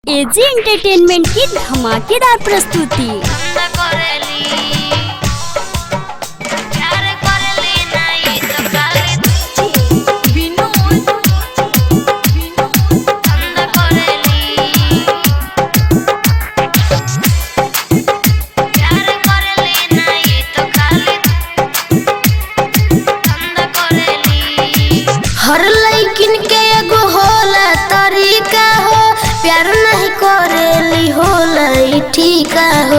AG entertainment की धमाकेदार प्रस्तुति हर लइकिन के एगो होला तरीका हो प्यार नहीं करेली होला ई ठीका हो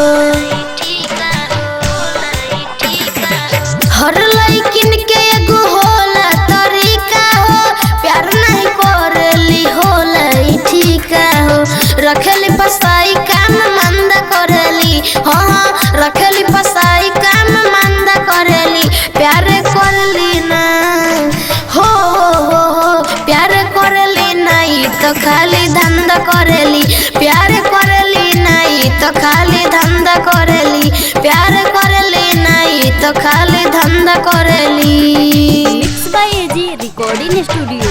हर लइकिन के एगो होला तरीका हो प्यार नहीं करेली होला ई ठीका हो रखेली पसाई काम मंद करेली हाँ हाँ रखेली पसाई काम मंद करेली प्यार करली ना हो हो हो हो प्यार करेली नहीं तो खाली धंधा करेली प्यार करेली नहीं तो खाली धंधा करेली प्यार करेली नहीं तो खाली धंधा करेली mix by AG recording studio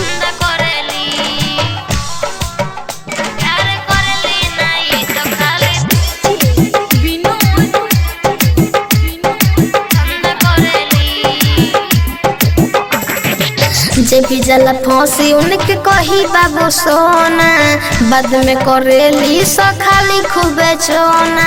जे भी जला फांसी उनके कही बाबू सोना बाद में करेली सो खाली खूबे चोना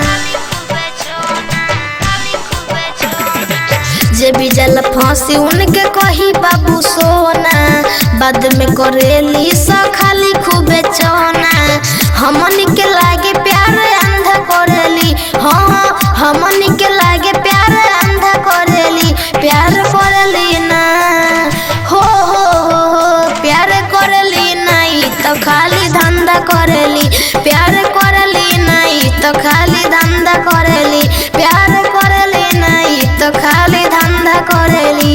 जे भी जल फांसी उनके कही बाबू सोना बाद में करेली सो खाली खूबे चोना हमन के लागे प्यार अंधा करेली हाँ हाँ हमन के लागे प्यार अंधा करेली प्यार करेली ना हो हो हो हो प्यार करेली नहीं तो खाली धंधा करेली प्यार करेली नहीं तो खाली धंधा करेली प्यार करेली नहीं तो खाली धंधा करेली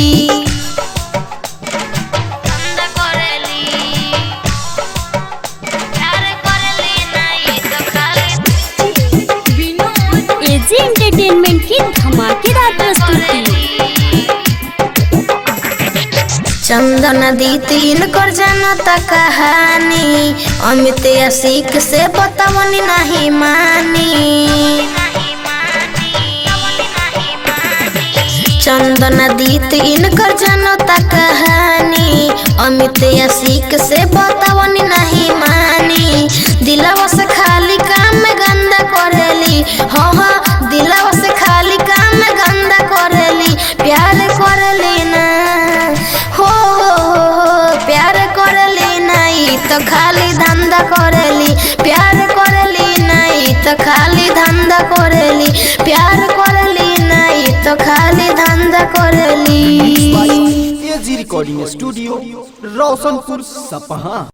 एजी एंटरटेनमेंट की धमाकेदार प्रस्तुति चंदन दी तीन कर जनता कहानी अमित असिक से बतवनी नहीं मानी चंदन दी तीन कर जनता कहानी अमित असिक से बतवनी नहीं मानी दिलवा से खाली काम गंदा करेली हाँ हाँ दिलवा से खाली काम गंदा करेली प्यार करेली ना हो हो हो हो, प्यार करेली नहीं तो खाली धंधा करेली प्यार करेली नहीं तो खाली धंधा करेली प्यार करेली नहीं तो खाली धंधा करेली एजी रिकॉर्डिंग स्टूडियो रोशनपुर सपहा